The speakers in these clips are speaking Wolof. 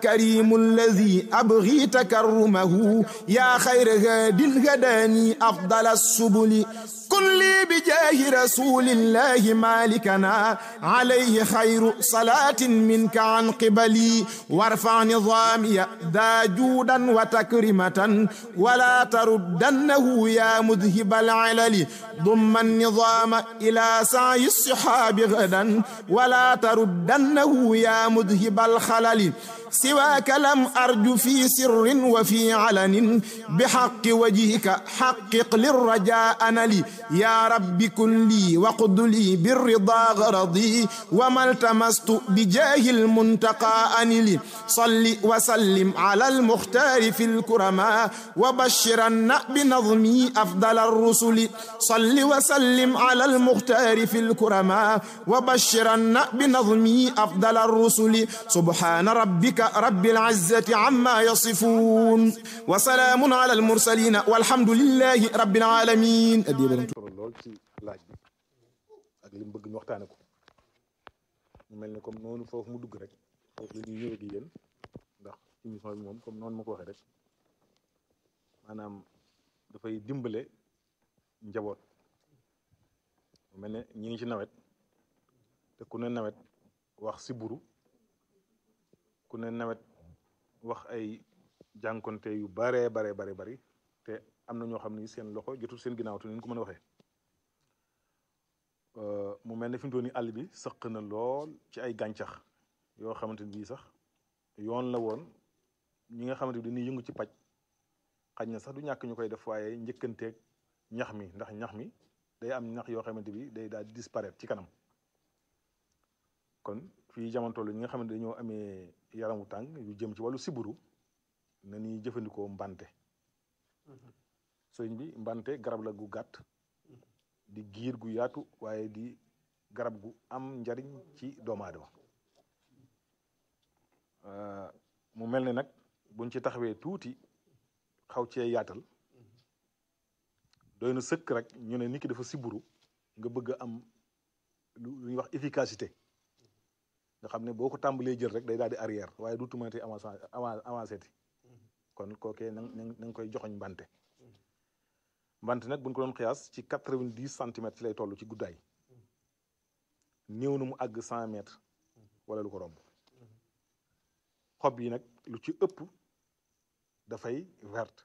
كريم الذي أبغي تكرمه يا خير هاد هداني أفضل السبل كن لي بجاه رسول الله مالكنا عليه خير صلاة منك عن قبلي وارفع نظامي ذا جودا وتكرمة ولا تردنه يا مذهب العلل ضم النظام إلى سعي الصحاب غدا ولا تردنه يا مذهب الخلل سواك لم أرج في سر وفي علن بحق وجهك حقق للرجاء نلي يا رب كن لي وقد لي بالرضا غرضي وما التمست بجاه المنتقى أنلي صل وسلم على المختار في الكرماء وبشرن بنظمي أفضل الرسل صل وسلم على المختار في الكرماء وبشرن بنظمي أفضل الرسل سبحان ربك رب العزة عما يصفون وسلام على المرسلين والحمد لله رب العالمين solo lool ci laaj bi ak li mu bëgg ñu waxtaane ko mu mel ni comme noonu foofu mu dugg rek foofu la ñuy ñëwee gi yéen ndax émission bi moom comme noonu ma ko waxee rek maanaam dafay dimbale njaboot mu mel ne ñi ngi ci nawet te ku ne nawet wax si buru ku ne nawet wax ay jànkonte yu baree bare bare bari te am na ñoo xam ni seen loxo jotul seen ginnaaw te ñu ko mën a waxee mu mel ne fi mu toll nii àll bi sëq na lool ci ay gàncax yoo xamante ni bii sax yoon la woon ñi nga xamante ni dañuy yëngu ci paj xaj na sax du ñàkk ñu koy def waaye njëkkanteeg ñax mi ndax ñax mi day am ñax yoo xamante bi day daal di disparaître ci kanam kon fii jamono toll ñi nga xamante dañoo amee yaramu tàng yu jëm ci wàllu siburu na ñuy jëfandikoo mbante sëñ bi mbante garab la gu gàtt di giir gu yaatu waaye di garab gu am njariñ ci doomu aadama mu mel ne nag buñ ci taxawee tuuti xaw cee yaatal doy na sëkk rek ñu ne nit ki dafa siburu nga bëgg a am lu ñuy wax efficacité nga xam ne boo ko tàmbalee jël rek day daal di arrière waaye du tumati avancé avancé ti kon kookee na na nga koy joxoñ mbante mbante nag buñ ko doon xiyaas ci quatre-vingt-dix centimètres ci lay toll ci guddaay néew na mu àgg cent mètres wala lu ko romb xob yi nag lu ci ëpp dafay verte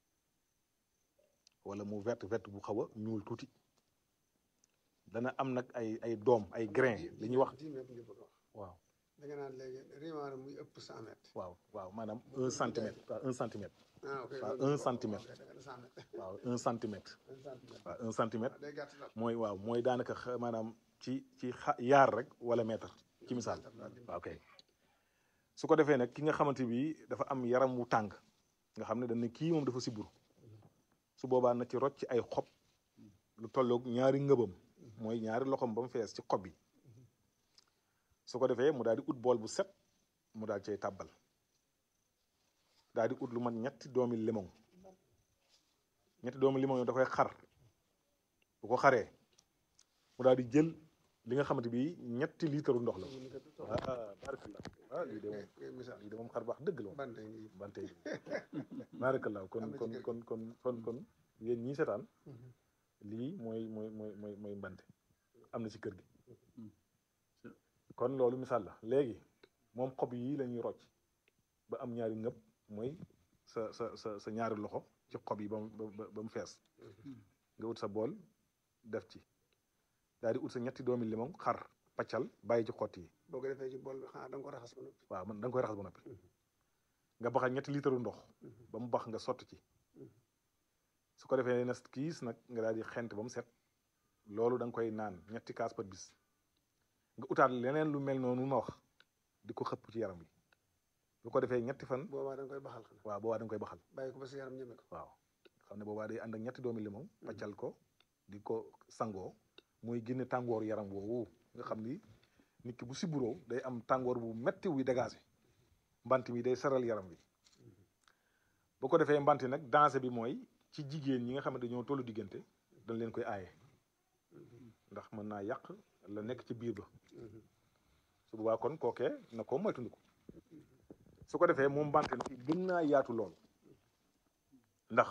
wala mu verte verte bu xaw a ñuul tuuti dana am nag ay ay doom ay grain li ñuy wax waaw da nga naan léegi rimaar muy ëpp cent mètres waaw waaw maanaam un centimètre waaw un centimètre ah ok waaw un centimètre waaw un centimètre waaw un centimètre day gàtt daal mooy waaw mooy daanaka xa- maanaam ci ci xa yaar rek wala mètre ci misaal waaw ok su ko defee nag ki nga xamante bi dafa am yaram wu tàng nga xam ne dañ ne kii moom dafa siburu su boobaa na ci rocc ci ay xob lu tolloog ñaari ngëbam mooy ñaari loxom ba mu fees ci xob yi su ko defee mu daal di ut bool bu set mu daal cay tàbbal daal di ut lu mat ñetti doomi limon ñetti doomi limon yo da koy xar bu ko xaree mu daal di jël li nga xamante bi ñetti litre ndox la ah barakallah ah lii de moom misaal lii de moom xar baax dëgg la moom bante ngi bante yi barakallah kon Am na ci kon kër gi. kon kon kon kon yéen ñii seetaan lii mooy mooy mooy mooy mooy mbante am na ci kër gi kon loolu misaal la léegi moom xob yii la ñuy rocc ba am ñaari ngëb mooy sa sa sa sa ñaari loxo ci xob yi ba mu ba ba mu fees nga ut sa bool def ci daal di ut sa ñetti doomi limon xar paccal bàyyi ci xott yi boo ko defee ci bool bi xanaa da nga ko raxas ba noppi waaw man da nga koy raxas ba noppi nga baxal ñetti litre ndox ba mu bax nga sotti ci su ko defee nes kiis nag nga daal di xent ba mu set loolu da nga koy naan ñetti kaas par bis nga utaat leneen lu mel noonu ma wax di ko xëpp ci yaram bi bu ko defee ñetti fan boobaa da nga koy baxal xanaa waaw boobaa da nga koy baxal bàyyi ko ba sa yaram ñeme ko waaw xam ne boobaa day ànd ak ñetti doomi limon paccal ko di ko sangoo muy génne tàngooru yaram woowu nga xam ni nit ki bu siburoo day am tàngoor bu metti wuy dégagé mbant mi day saral yaram bi bu ko defee mbant nag danger bi mooy ci jigéen ñi nga xam ne dañoo tollu diggante dañ leen koy aaye ndax mën naa yàq la nekk ci biir ba su boobaa kon kookee na ko moytundiku su ko defee moom bante nag gën naa yaatu lool ndax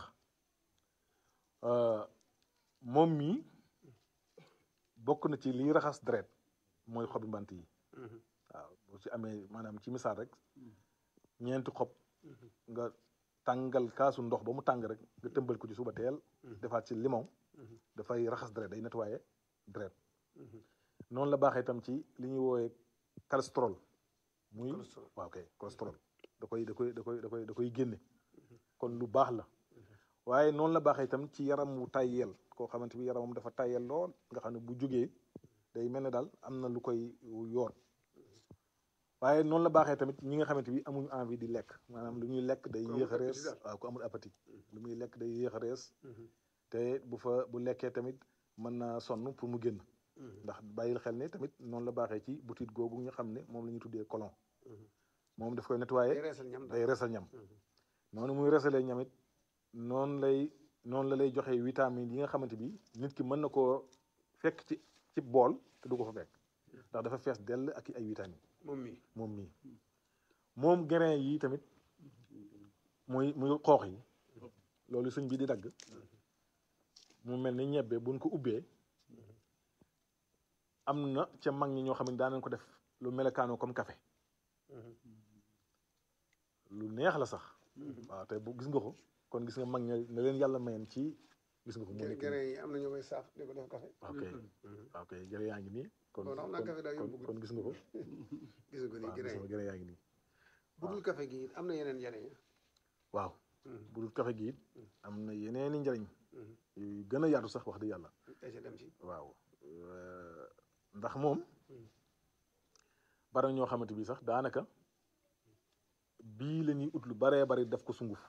moom mii bokk na ci liy raxas deret mooy xobi mbant yi waaw boo ci amee maanaam ci misaal rek ñeenti xob nga tàngal kaasu ndox ba mu tàng rek nga tëmbal ko ci suba teel defaat ci limon dafay raxas deret day nettoyer deret noonu la baaxee itam ci li ñuy woowee cholestérol muy waaw kay cholestérol da koy da koy da koy da koy da koy génne kon lu baax la waaye noonu la baaxee itam ci yaram wu tàyyeel koo xamante bi yaramam dafa tàyyeel lool nga xam ne bu jógee day mel ne daal am na lu koy yoor waaye noonu la baaxee tamit ñi nga xamante bi amuñu envie di lekk maanaam lu ñuy lekk day yéex a rees waaw ku amul appétit lu muy lekk day yéex a rees te bu fa bu lekkee tamit mën naa sonn pour mu génn ndax bàyyil xel ne tamit noonu la baaxee ci butit googu nga xam ne moom la ñuy tuddee colon moom daf koy nettoyer day reesal ñam noonu muy reesalee ñamit noonu lay noonu la lay joxe vitamine yi nga xamante bi nit ki mën na koo fekk ci ci bool te du ko fa fekk ndax dafa fees dell ak ay vitamine moom mii moom mii moom grain yi tamit muy muy xoox yi loolu suñ bi di dagg mu mel ni ñebbe buñ ko ubbee am na ca mag ñi ñoo xam ne daan nañ ko def lu melekaanoo comme café lu neex la sax waaw te bu gis nga ko kon gis nga mag ña ne leen yàlla mayen ci gis nga ko mu nekk gere yi am na ñoo koy saaf di ko def café ok ok gere yaa ngi nii kon kon xam naa café daal yóbbu kon gis nga ko gis nga ko nii waaw gere gis yi nga gere yaa ngi nii bu dul café gi am na yeneen njariñ waaw bu dul café gi it am na yeneeni njariñ yu gën a yaatu sax wax dëgg yàlla ay ca dem ci waaw ndax moom bari na ñoo xamante bi sax daanaka bii la ñuy ut lu baree bari def ko sunguf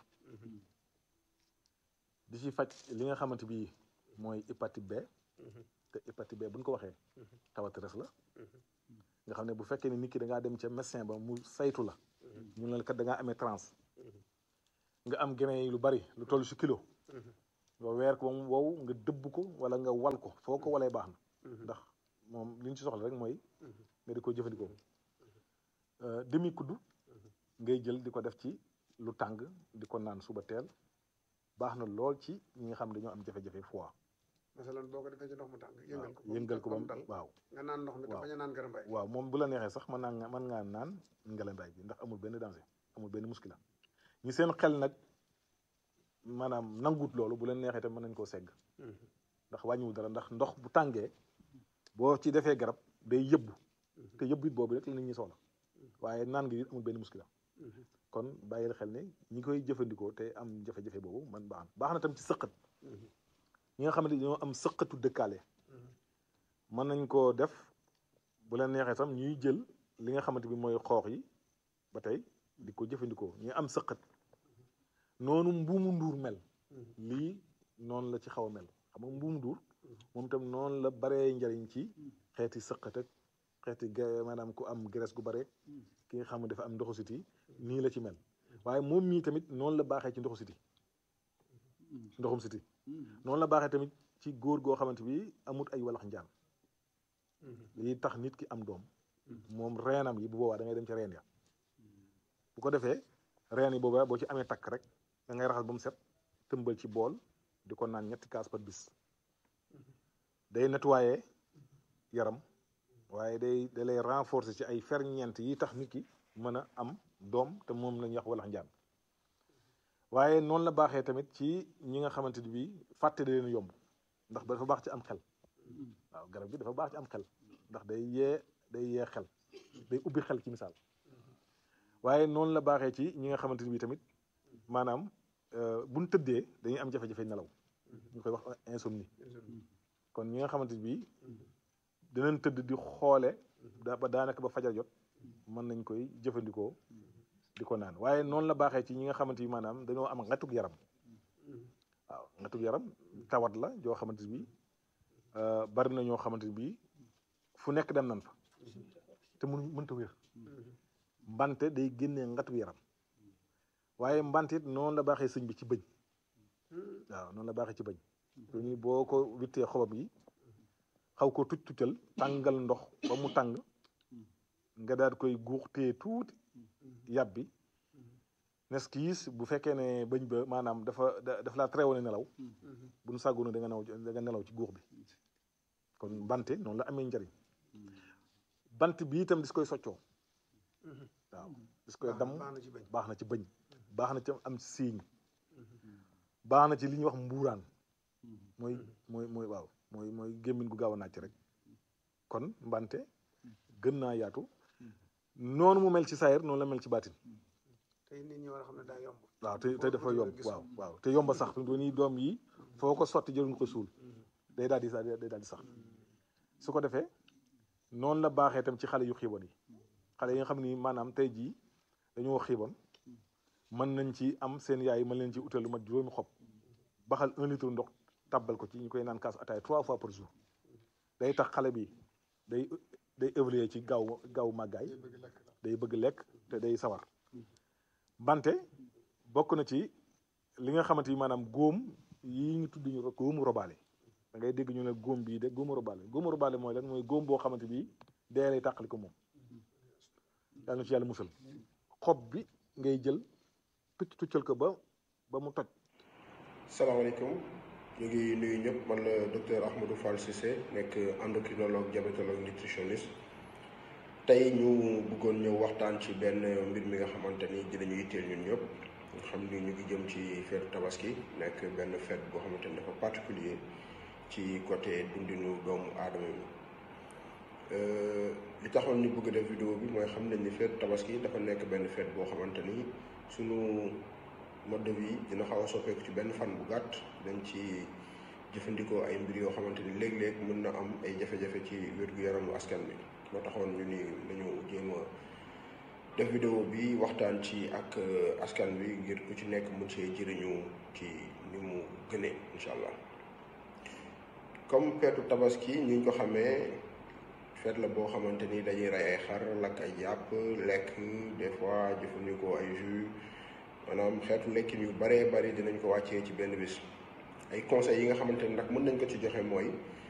di ci faj li nga xamante bi mooy hépatite B te hépatite B bu ñu ko waxee tawat res la nga xam ne bu fekkee ne nit ki da ngaa dem ca médecin ba mu saytu la ñu ne la kat da ngaa amee trans nga am grain yi lu bari lu toll ci kilo nga weer ko ba mu wow nga dëbb ko wala nga wal ko foo ko walee baax na ndax moom li ñu ci soxla rek mooy nga di ko jëfandikoo demi kuddu ngay jël di ko def ci lu tàng di ko naan suba teel baax na lool ci ñi nga xam ne dañoo am jafe-jafe foie masalan boo ko defee ci ndox mu tàng yëngal ko yëngal ko ba mu dal waaw nga naan ndox mi te waaw. bañ a naan garambay waaw moom bu la neexee sax mën naa mën ngaa naan ngalandaay bi ndax amul benn danger amul benn muskila ñi seen xel nag maanaam nangut loolu bu leen neexee tam mën nañ koo segg ndax wàññiwul dara ndax ndox bu tàngee boo ci defee garab day yëbbu te yëbbu it boobu rek la nit ñi soxla waaye naan gi it amul benn muskila kon bàyyil xel ne ñi koy jëfandikoo te am jafe-jafe boobu man baax na baax na tam ci sëqat ñi nga xamante dañoo am sëqatu dëkkaale mën nañ koo def bu leen neexee tam ñuy jël li nga xamante bi mooy xoox yi ba tey di ko jëfandikoo ñu am sëqat noonu mbuumu nduur mel lii noonu la ci xaw a mel xam nga mbuumu nduur moom tam noonu la baree njariñ ci xeeti sëqat ak xeeti ga- maanaam ku am graisse gu bare ki nga xam ne dafa am ndoxu siti nii la ci mel waaye moom mii tamit noonu la baaxee ci ndoxu siti ndoxum siti noonu la baaxee tamit ci góor goo xamante bi amut ay walax njaan lii tax nit ki am doom moom reenam yi bu boobaa da ngay dem ci reen ya bu ko defee reen yi boobaa boo ci amee takk rek da ngay raxas ba mu set tëmbal ci bool di ko naan ñetti kaas par bis day nettoyer yaram waaye day da lay renforcer ci ay ferñeent yi tax nit ki mën a am doom te moom la ñuy wax walax njaan waaye noonu la baaxee tamit ci ñi nga xamante ni bii fàtte da leen yomb ndax dafa baax ci am xel waaw garab gi dafa baax ci am xel ndax day yee day yee xel day ubbi xel ci misaal waaye noonu la baaxee ci ñi nga xamante ni bii tamit maanaam buñ tëddee dañuy am jafe-jafe nelaw ñu koy wax insomnie kon ñi nga xamante ni bii dinañ tëdd di xoole da ba daanaka ba fajar jot mën nañ koy jëfandikoo di ko naan waaye noonu la baaxee ci ñi nga xamante ni maanaam dañoo am ngatug yaram waaw ngatug yaram tawat la joo xamante ni bii bari na ñoo xamante ni bii fu nekk dem nan fa te mun mënta wér mbante day génnee ngatug yaram waaye mbante it noonu la baaxee sëñ bi ci bëñ waaw noonu la baaxee ci bëñ ñu boo ko wittee xobam yi xaw ko tuc tuccal tàngal ndox ba mu tàng nga daal koy guux téye tuuti yàbbi nes kiis bu fekkee ne bëñ ba maanaam dafa daf laa tere woon nelaw bu nu sàggoona da nga nelaw da nga nelaw ci guux bi kon bante noonu la amee njariñ bant bi itam dis koy soccoo waaw dis koy dam baax na ci bañ baax na ci bëñ baax na ci am siiñ baax na ci li ñuy wax mbuuraan mooy mooy mooy waaw mooy mooy gémmiñ gu gaaw a nàcc rek kon mbante gën naa yaatu noonu mu mel ci saayir noonu la mel ci baatin tey nit ñi war a xam ne daa yomb waaw te te dafa yomb waaw waaw te yomba sax fi ni doom yi foo ko sotti jëruñ ko suul day daal di sax day daal di sax su ko defee noonu la baaxee tam ci xale yu xiibon yi xale yi nga xam ni maanaam tey jii dañoo xiibon mën nañ ci am seen yaay mën leen ci utal lu mat juróomi xob baxal un litre ndox tàbbal ko ci ñu koy naan kaas ataay trois fois par jour day tax xale bi day day évoluer ci gaaw gaaw màggaay day bëgg lekk te day sawar bante bokk na ci li nga xamante ni maanaam góom yi ñu tudd ñu góomu robaale da ngay dégg ñu ne góom bii de góomu robaale góomu robaale mooy lan mooy góom boo xamante bi dee lay tàqali ko moom yàlla na ci yàlla musal xob bi ngay jël tucc tuccal ko ba ba mu toj salaamaaleykum ñu ngi nuyu ñëpp man la docteur Ahmadou Fall Cissé nekk endocrinologue diabétologue nutritionniste tey ñu bëggoon ñëw waxtaan ci benn mbir mi nga xamante ni dinañu yitteel ñun ñëpp nga xam ni ñu ngi jëm ci feetu tabaski nekk benn fête boo xamante ni dafa particulier ci côté dundinu doomu aadama bi li taxoon ñu bëgg def vidéo bi mooy xam nañ ni feetu tabaski dafa nekk benn fête boo xamante ni sunu mode de vie dina xaw a soppeeku ci benn fan bu gàtt dañ ci jëfandikoo ay mbir yoo xamante ni léeg-léeg mën na am ay jafe-jafe ci wér-gu-yaramu askan bi moo taxoon ñu ni dañu jéem a def vidéo bi waxtaan ci ak askan bi ngir ku ci nekk mun see jëriñu ci ni mu gënee incha allah comme feetu tabaski ñu ngi ko xamee feet la boo xamante ni dañuy rey ay xar lakk ay jàpp lekk des fois jëfandikoo ay jus maanaam xeetu lekkin yu baree bari dinañ ko wàccee ci benn bis ay conseils yi nga xamante ni nag mën nañ ko ci joxe mooy